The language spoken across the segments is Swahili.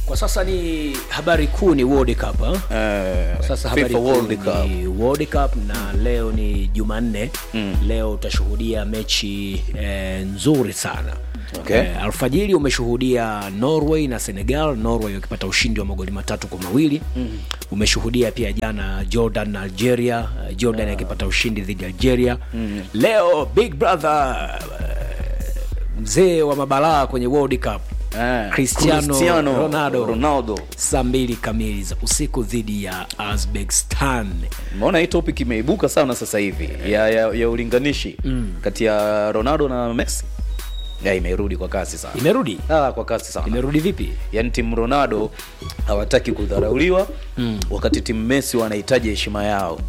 Kwa sasa ni habari kuu ni World Cup ha? Eh, Sasa habari FIFA kuu World Cup. ni World Cup na leo ni Jumanne. Leo utashuhudia mechi eh, nzuri sana. Okay. Eh, alfajiri umeshuhudia Norway na Senegal, Norway wakipata ushindi wa magoli matatu kwa mawili. Umeshuhudia pia jana Jordan na Algeria, eh, Jordan akipata ushindi dhidi ya Algeria. Leo Big Brother eh, mzee wa mabalaa kwenye World Cup Eh, Cristiano Ronaldo. Ronaldo. saa mbili kamili za usiku dhidi ya Uzbekistan. Umeona hii topic imeibuka sana sasa hivi ya, ya, ya ulinganishi kati ya Ronaldo na Messi. Ya imerudi kwa kasi sana. Imerudi, Ah, kwa kasi sana. imerudi vipi? Yaani timu Ronaldo hawataki kudharauliwa wakati timu Messi wanahitaji heshima yao.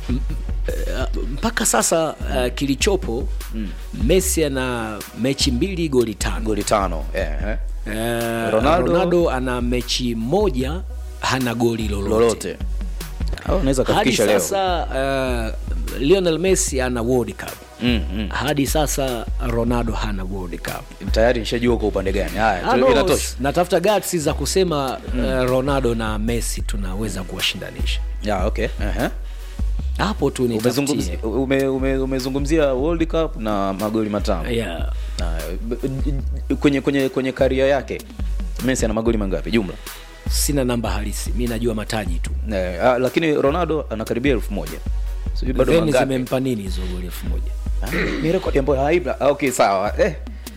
Uh, mpaka sasa uh, kilichopo Messi ana mechi mbili goli tano. Goli tano. Eh, eh. Uh, Ronaldo- Ronaldo, ana mechi moja hana goli lolote, Lolote. Au unaweza hadi kafikisha leo. sasa. Uh, Lionel Messi ana World Cup Mm, mm. hadi sasa Ronaldo hana World Cup. Tayari nishajua kwa upande gani. Haya, Ah, tu- no, inatosha. natafuta guts za kusema uh, Ronaldo na Messi tunaweza kuwashindanisha Ya, okay. Uh-huh. hapo tu Umezungumzia nitafutie. ume, ume, umezungumzia World Cup na magoli matano. Yeah. Na, b- b- kwenye kwenye kwenye karia yake Messi ana magoli mangapi jumla? Sina namba halisi, mi najua mataji tu. Eh, ah, lakini Ronaldo anakaribia elfu moja. Sijui bado Veni mangapi. zimempa nini hizo goli elfu moja? Ah, Ni rekodi ambayo haibla. Ah, okay, sawa. Eh,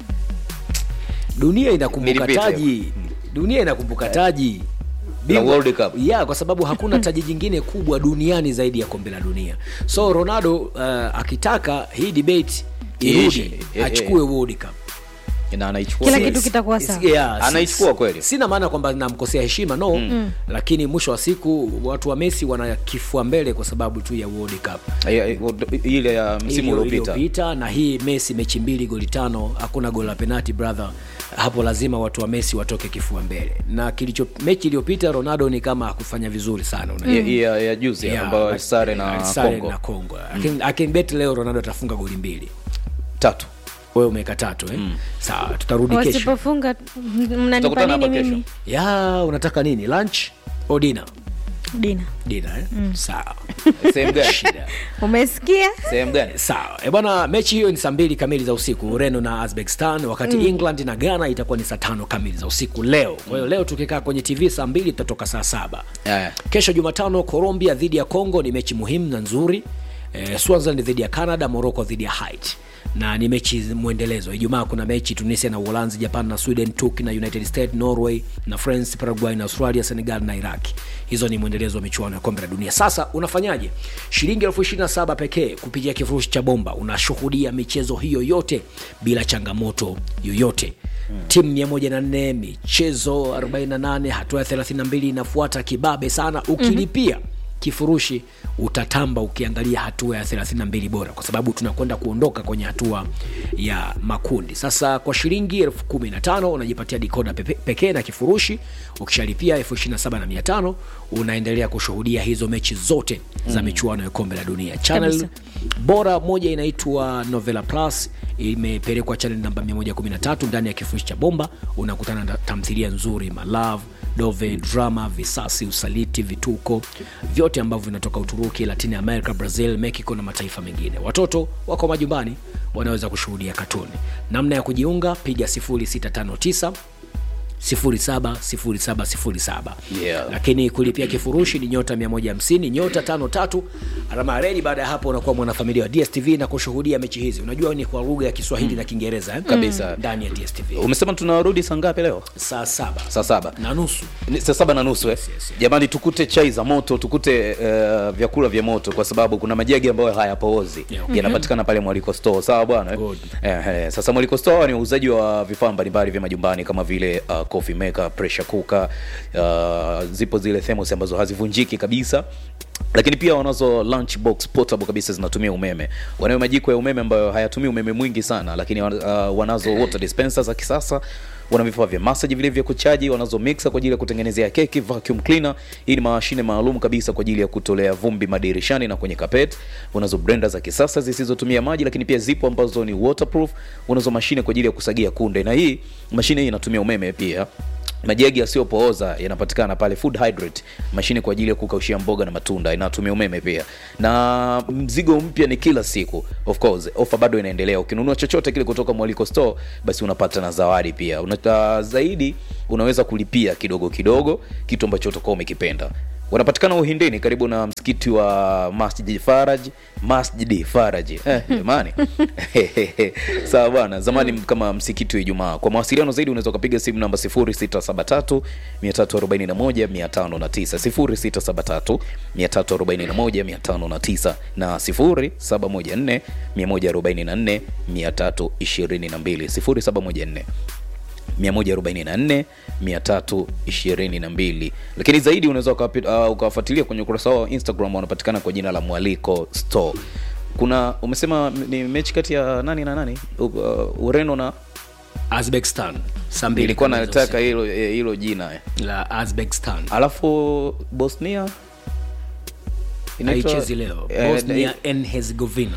Dunia inakumbuka Nilipita taji, dunia inakumbuka taji La Bingwa- World Cup. ya kwa sababu hakuna taji jingine kubwa duniani zaidi ya kombe la dunia. So Ronaldo uh, akitaka hii debate Iishe. irudi, Eh, achukue World Cup. na anaichukua. Kila Yes. kitu kitakuwa Is- sawa. yeah, si- Anaichukua kweli. Sina maana kwamba namkosea heshima no, lakini mwisho wa siku watu wa Messi wana kifua mbele kwa sababu tu ya World Cup Ya- ya- ile ya msimu Iliyo- uliopita. iliyopita, na hii Messi mechi mbili goli tano, hakuna goli la penalty brother. Hapo lazima watu wa Messi watoke kifua mbele, na kilicho mechi iliyopita Ronaldo ni kama hakufanya vizuri sana unajua. Ya, ya, ya juzi Yeah, ambayo like- alisare na alisare Kongo na Kongo. I can- I can bet leo Ronaldo atafunga goli mbili. tatu. Wewe umeweka tatu eh? Sawa, tutarudi kesho. Wasipofunga mnanipa Tutakutana Nini nini hapa kesho. mimi? Ya, unataka nini? Lunch au dinner? Dina, Dinner eh? Sawa. Sehemu gani? Shida. umesikia? Sehemu gani? Sawa e bwana, mechi hiyo ni saa mbili kamili za usiku, Ureno na Uzbekistan, wakati England na Ghana itakuwa ni saa tano kamili za usiku leo. Kwa hiyo leo tukikaa kwenye TV saa mbili tutatoka saa saba. Eh. Kesho Jumatano, Colombia dhidi ya Congo ni mechi muhimu na nzuri. Eh, Swaziland dhidi ya Canada, Morocco dhidi ya Haiti na ni mechi mwendelezo. Ijumaa kuna mechi Tunisia na Uholanzi, Japan na Sweden, Turkey na United States, Norway na France, Paraguay na Australia, Senegal na Iraq. Hizo ni mwendelezo wa michuano ya kombe la dunia. Sasa unafanyaje? Shilingi elfu ishirini na saba pekee kupitia kifurushi cha bomba, unashuhudia michezo hiyo yote bila changamoto yoyote. Timu 104 michezo 48, hatua ya 32 inafuata kibabe sana. Ukilipia kifurushi utatamba ukiangalia hatua ya 32 bora, kwa sababu tunakwenda kuondoka kwenye hatua ya makundi. Sasa kwa shilingi elfu kumi na tano unajipatia dikoda pepe- pekee na kifurushi. Ukishalipia elfu ishirini na saba na mia tano unaendelea kushuhudia hizo mechi zote za michuano ya kombe la dunia. Channel Kabisa. bora moja inaitwa Novela Plus imepelekwa channel namba 113 ndani ya kifurushi cha bomba. Unakutana na tamthilia nzuri malove dove drama visasi usaliti vituko vyote ambavyo vinatoka uturuki latin america brazil mexico na mataifa mengine watoto wako majumbani wanaweza kushuhudia katuni namna ya kujiunga piga 0659 070707 Yeah. lakini kulipia kifurushi ni nyota 150 nyota 53 alama ya redi baada ya hapo unakuwa mwanafamilia wa dstv na kushuhudia mechi hizi unajua ni kwa lugha ya kiswahili na kiingereza eh? Kabisa. ndani ya dstv Umesema tunarudi saa ngapi leo? saa saba Saa saba. na nusu Ni saa saba na nusu eh? yes. Jamani, tukute chai za moto, tukute uh, vyakula vya moto, kwa sababu kuna majagi ambayo hayapoozi Yeah, okay. yanapatikana pale Mwaliko Store. Sawa bwana eh? Good. Eh, eh, sasa Mwaliko Store ni uuzaji wa vifaa mbalimbali vya majumbani kama vile uh, coffee maker, pressure cooker, uh, zipo zile thermos ambazo hazivunjiki kabisa lakini pia wanazo lunch box portable kabisa zinatumia umeme wanayo majiko ya umeme ambayo hayatumii umeme mwingi sana lakini uh, wanazo water dispenser za kisasa wana vifaa vya massage vile vya kuchaji wanazo mixer kwa ajili ya kutengenezea keki vacuum cleaner hii ni mashine maalum kabisa kwa ajili ya kutolea vumbi madirishani na kwenye carpet unazo blender za kisasa zisizotumia maji lakini pia zipo ambazo ni waterproof unazo mashine kwa ajili ya kusagia kunde na hii mashine hii inatumia umeme pia majagi yasiyopooza yanapatikana pale food hydrate mashine kwa ajili ya kukaushia mboga na matunda inatumia umeme pia na mzigo mpya ni kila siku of course ofa bado inaendelea ukinunua chochote kile kutoka mwaliko store basi unapata na zawadi pia Una, zaidi unaweza kulipia kidogo kidogo kitu ambacho utakuwa umekipenda wanapatikana uhindini karibu na msikiti wa masjid faraj masjidi faraj eh, jamani sawa bwana zamani kama msikiti wa ijumaa kwa mawasiliano zaidi unaweza ukapiga simu namba 0673 341 509 0673 341 509 na 0714 144 322 0714 144 322 lakini zaidi unaweza ukawapi- uh, ukawafuatilia kwenye ukurasa wao wa instagram wanapatikana kwa jina la mwaliko store kuna umesema ni mechi kati ya nani na nani uh, ureno na Uzbekistan saa mbili ilikuwa kamili za nataka hilo eh, hilo jina eh. usiku. la Uzbekistan alafu bosnia inaitwa- haichezi leo eh, Bosnia and Herzegovina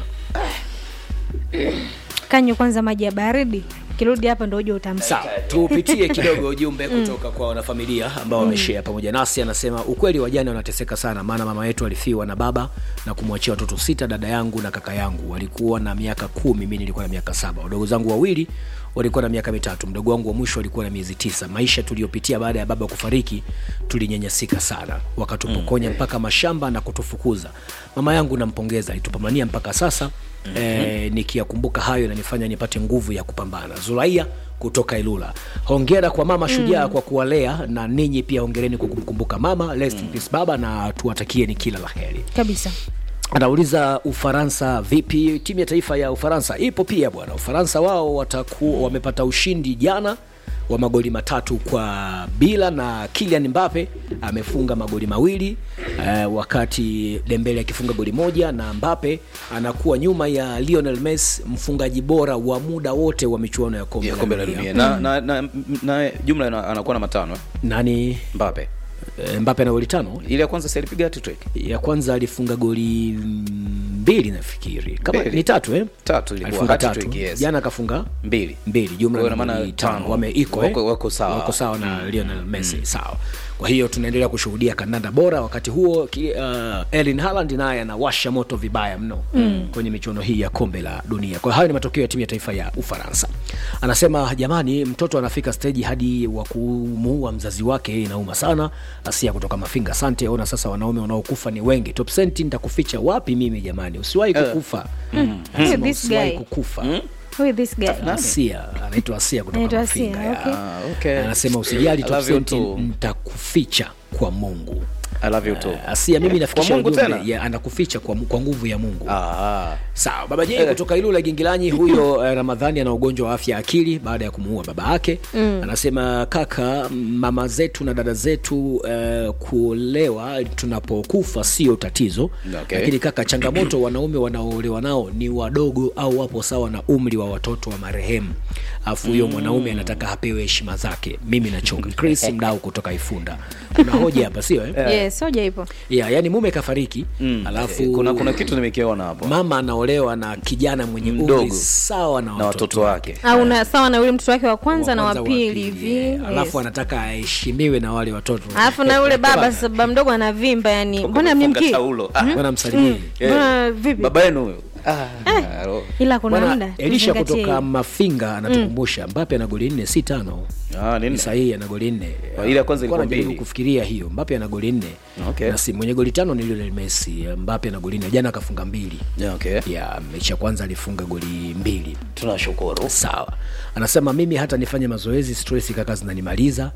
kanywe kwanza maji ya baridi kirudi hapa ndo uje utamsa sawa tupitie kidogo ujumbe kutoka kwa wanafamilia ambao wameshare pamoja nasi anasema ukweli wajane wanateseka sana maana mama yetu alifiwa na baba na kumwachia watoto sita dada yangu na kaka yangu walikuwa na miaka kumi mi nilikuwa na miaka saba wadogo zangu wawili walikuwa na miaka mitatu mdogo wangu wa mwisho alikuwa na miezi tisa maisha tuliyopitia baada ya baba kufariki tulinyanyasika sana wakatupokonya mpaka mashamba na kutufukuza mama yangu nampongeza alitupambania mpaka sasa mm-hmm. e, nikiyakumbuka hayo nanifanya nipate nguvu ya kupambana zulaia kutoka ilula hongera kwa mama shujaa mm. kwa kuwalea na ninyi pia hongereni kwa kumkumbuka mama Rest in peace baba na tuwatakieni kila la heri kabisa anauliza ufaransa vipi timu ya taifa ya ufaransa ipo pia bwana ufaransa wao wataku, wamepata ushindi jana wa magoli matatu kwa bila na kilian mbape amefunga magoli mawili uh, wakati dembele akifunga goli moja na mbape anakuwa nyuma ya lionel messi mfungaji bora wa muda wote wa michuano ya kombe ya la kombe la dunia. dunia na, na, na, na jumla ina- anakuwa na matano eh? nani mbape eh, mbape ana goli tano ile ya kwanza si alipiga hat-trick? ya kwanza alifunga goli mbili nafikiri kama Mbili. ni tatu eh? Tatu ilikuwa, alifunga tatu hat-trick, yes. jana akafunga mbili mbili jumla Kwa ni hiyo ina maana magoli tano tano. wame iko Wako- eh? wako sawa. wako sawa na Lionel Messi sawa kwa hiyo tunaendelea kushuhudia kandanda bora wakati huo ki, uh, Erling Haaland naye anawasha moto vibaya mno mm. kwenye michuano hii ya kombe la dunia kwa hiyo hayo ni matokeo ya timu ya taifa ya Ufaransa anasema jamani mtoto anafika steji hadi wa kumuua mzazi wake inauma sana Asia kutoka Mafinga asante ona sasa wanaume wanaokufa ni wengi top senti nitakuficha wapi mimi jamani usiwahi kukufa mm. Who this usiwahi guy? kukufa Who is this guy? Asia anaitwa Asia kutoka Anaitwa Asia, Mafinga ya. okay. Ah, okay. anasema usijali I top love you senti too. nitakuficha kwa Mungu I love you too. Uh, Asia mimi nafikisha Kwa Mungu ujumbe tena? ya anakuficha kwa, kwa nguvu ya Mungu Ah, sawa baba jei kutoka ilula gingilanyi huyo eh, ramadhani ana ugonjwa wa afya ya akili baada ya kumuua baba yake mm. anasema kaka mama zetu na dada zetu eh, kuolewa tunapokufa sio tatizo Okay. lakini kaka changamoto wanaume wanaoolewa nao ni wadogo au wapo sawa na umri wa watoto wa marehemu afu huyo mwanaume anataka apewe heshima zake mimi nachoka chris mdau kutoka ifunda kuna hoja hapa sio eh? yes hoja ipo yeah, yani mume kafariki mm. alafu kuna kuna kitu nimekiona hapo mama anaolewa na kijana mwenye umri Mdogo. sawa na, na watoto wake au na sawa na yule mtoto wake wa kwanza na kwanza, wa pili pili, hivi yeah. alafu yes. anataka aheshimiwe na wale watoto alafu na yule baba sasa baba mdogo anavimba yani mbona Funga mnimkii taulo. Ah, bwana msalimie mbona vipi baba yenu huyo Ah, ro- ila kuna bwana muda elisha tuzingatie kutoka hiyo. mafinga anatukumbusha mbape ana goli nne si tano Ah, nini? Ni sahihi ana goli nne Ah, ile ya kwanza Nilikuwa ilikuwa najaribu mbili. kufikiria hiyo mbape ana goli nne Okay. na si mwenye goli tano ni lionel messi mbape ana goli nne jana akafunga mbili Yeah, okay. ya mechi ya kwanza alifunga goli mbili tunashukuru sawa anasema mimi hata nifanye mazoezi stress kaka zinanimaliza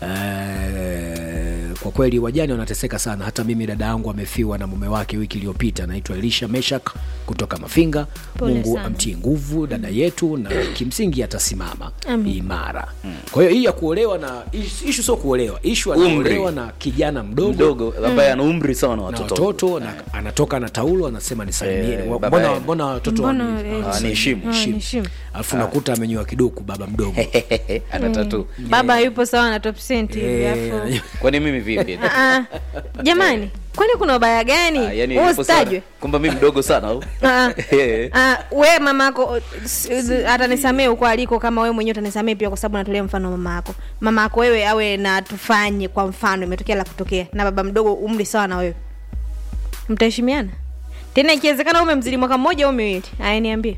Eh, kwa kweli wajane wanateseka sana hata mimi dada yangu amefiwa na mume wake wiki iliyopita anaitwa elisha meshak kutoka mafinga Pole mungu sana. amtie nguvu dada yetu na kimsingi atasimama Amen. imara kwa hiyo hii ya kuolewa na ish- ishu sio kuolewa ishu anaolewa na kijana mdogo, mdogo ambaye ana umri sawa na na watoto watoto na anatoka na taulo anasema nisalimieni Eh, Wa- baba mbona yenu. mbona watoto Mbona, wani- eh, ah, Ah, niheshimu. Ah, niheshimu. niheshimu. alafu nakuta amenyoa kiduku baba mdogo ana tatu baba yupo sawa na top cent hivi Eh, afu kwani mimi vipi Ah, jamani kwani kuna ubaya gani Ah, yani Wewe yupo sana. usitajwe kwamba mi mdogo sana au Ah, Eh. ah, we mamako s- s- atanisamee huko aliko kama wewe mwenyewe utanisamee pia kwa sababu natolea mfano mama yako mama yako wewe awe na tufanye kwa mfano imetokea la kutokea na baba mdogo umri sawa na wewe mtaheshimiana tena ikiwezekana umemzidi mwaka mmoja au miwili aya niambie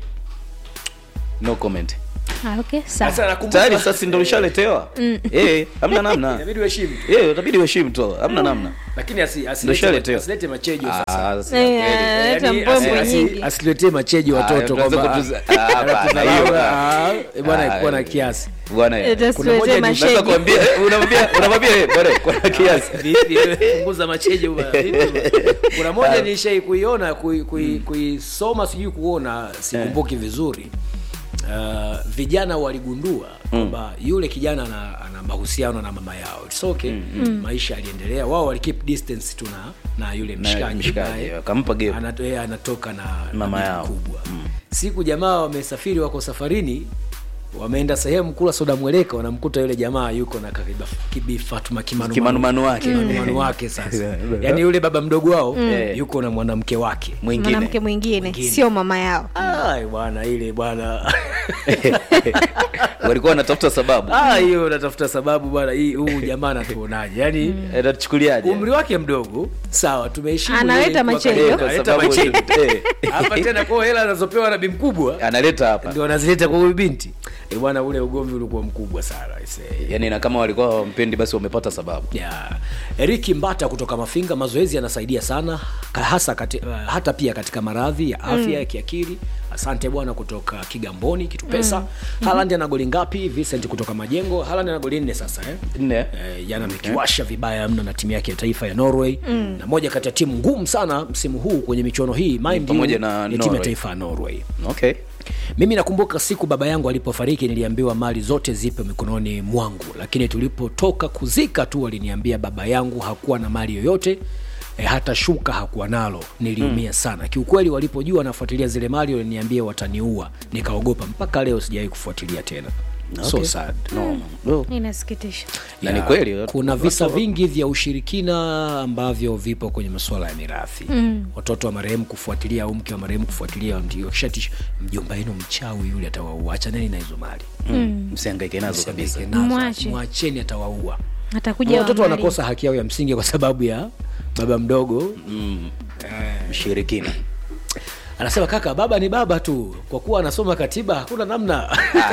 no comment ah, okay, sawa. Sasa nakumbuka- tayari sasa ndo ushaletewa eh hamna namna Inabidi uheshimu. eh utabidi uheshimu tu hamna namna lakini asi- Ndo asilete shaletewa. asilete machejo sasa Ah, sasa Eh, kweli. ah, leta Yaani, mbwembwe asi- nyingi. asiletee machejo watoto Ah, kwamba tunaweza kutuza- ah, hapana, hiyo, ah, ah. eh, bwana Ah, kuwa na eh. kiasi bwana eh. Ita- kuna moja Usiletee ni- masheji. Naweza kuambia unamwambia unamwambia eh, bwana kwa kiasi Vipi, wewe, punguza machejo bwana, vipi bwana? kuna moja nilishai kuiona kui- kui- kuisoma sijui kuona sikumbuki vizuri uh, vijana waligundua kwamba yule kijana ana, ana mahusiano na mama yao It's okay maisha yaliendelea wao wali keep distance tu na na yule mshikaji mshikaji, naye akampa gap. anato- yeye anatoka na Mama na bibi yao. kubwa siku jamaa wamesafiri wako safarini wameenda sehemu kula soda mweleka wanamkuta yule jamaa yuko na kakiba- kibifatuma kimanumanu Kimanumanu wake. kimanumanu wake sasa yaani yule baba mdogo wao Eh. yuko na mwanamke wake mwingine mwanamke mwingine Mwingine. sio mama yao Ai, bwana ile bwana walikuwa wanatafuta sababu Ah, hiyo natafuta sababu bwana hii huu jamaa anatuonaje yaani Eh, nachukuliaje umri wake mdogo sawa tumeheshimu Analeta yeye kuwa machejo. karibu, Eh, kwa analeta sababu machejo. eh, hapa tena kwa hela anazopewa na bi mkubwa analeta hapa ndio anazileta kwa huyu binti Eh, bwana ule ugomvi ulikuwa mkubwa sana I say. yani na kama walikuwa wampendi basi wamepata sababu Yeah. Eriki Mbata kutoka Mafinga, mazoezi yanasaidia sana ka- hasa kati, uh, hata pia katika maradhi ya afya ya kiakili. Asante bwana kutoka Kigamboni kitu pesa. Mm. Haaland ana goli ngapi? Vincent kutoka Majengo. Haaland ana goli nne sasa eh. nne Eh, jana amekiwasha vibaya mno na timu yake ya taifa ya Norway mm. na moja kati ya timu ngumu sana msimu huu kwenye michuano hii mind you, pamoja na ni timu ya Norway. taifa ya Norway. okay Mimi nakumbuka siku baba yangu alipofariki, niliambiwa mali zote zipo mikononi mwangu, lakini tulipotoka kuzika tu waliniambia baba yangu hakuwa na mali yoyote e, hata shuka hakuwa nalo. Niliumia sana kiukweli. Walipojua nafuatilia zile mali waliniambia wataniua, nikaogopa. Mpaka leo sijawahi kufuatilia tena. So Okay. sad. no. no. inasikitisha na ni Ya, kweli kuna visa vingi vya ushirikina ambavyo vipo kwenye masuala ya mirathi mm. watoto wa marehemu kufuatilia au mke wa marehemu kufuatilia ndio kishati mjomba yenu mchawi yule atawaua achaneni na hizo mali msiangaike nazo kabisa Msihangaike nazo, Mwache. mwacheni atawaua atakuja watoto waangalie. wanakosa haki yao ya msingi kwa sababu ya baba mdogo mshirikina anasema kaka baba ni baba tu kwa kuwa anasoma katiba hakuna namna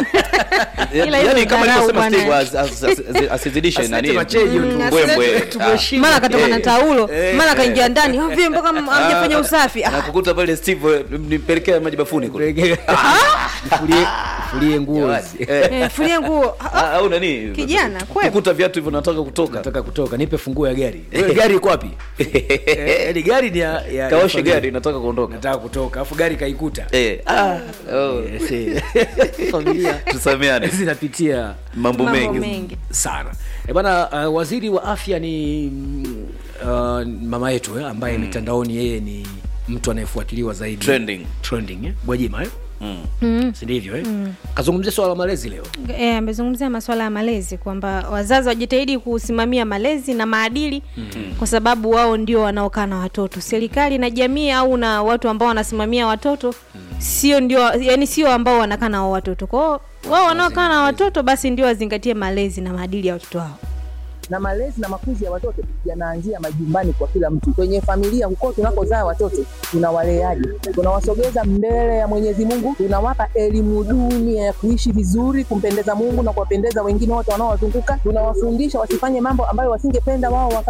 Ila hizo yani kama dharau alivyosema bwana. Steve as- as- as- asizidishe Asilete nani machejo tu. mbwembwe Asilete- Tumeheshimu. mara katoka na Eh. taulo mara kaingia ndani ovyo mpaka amjafanya usafi Ah, nakukuta pale Steve nimpelekea maji bafuni kule Nifulie- nifulie nguo Jamani, hizi. eh, eh, fulia nguo Ah, ah, au nani Kijana, kwepo. kukuta viatu hivyo nataka kutoka nataka kutoka nipe funguo ya gari Wewe gari iko wapi Eh, yaani gari ni ya, ya ya kaoshe familia. gari nataka kuondoka nataka kutoka afu gari kaikuta Eh, ah, oh. Yes, eh. familia tusameane zinapitia mambo mambo mengi mengi sana e bana uh, waziri wa afya ni mm, uh, mama yetu eh, ambaye mitandaoni yeye ni mtu anayefuatiliwa zaidi Trending. trending eh? gwajima eh? Mm. Mm. sindivyo eh? kazungumzia swala la malezi leo Eh, amezungumzia masuala ya malezi kwamba wazazi wajitahidi kusimamia malezi na maadili mm-hmm. kwa sababu wao ndio wanaokaa na watoto serikali na jamii au na watu ambao wanasimamia watoto mm-hmm. sio ndio yani sio ambao wanakaa na wao watoto kwao wao wanaokaa na watoto basi ndio wazingatie malezi na maadili ya watoto wao na malezi na makuzi ya watoto yanaanzia majumbani kwa kila mtu. Kwenye familia huko tunakozaa watoto tunawaleaje? Tunawasogeza mbele ya Mwenyezi Mungu, tunawapa elimu duni ya kuishi vizuri, kumpendeza Mungu na kuwapendeza wengine wote wanaowazunguka. Tunawafundisha wasifanye mambo ambayo wasingependa wao wafanye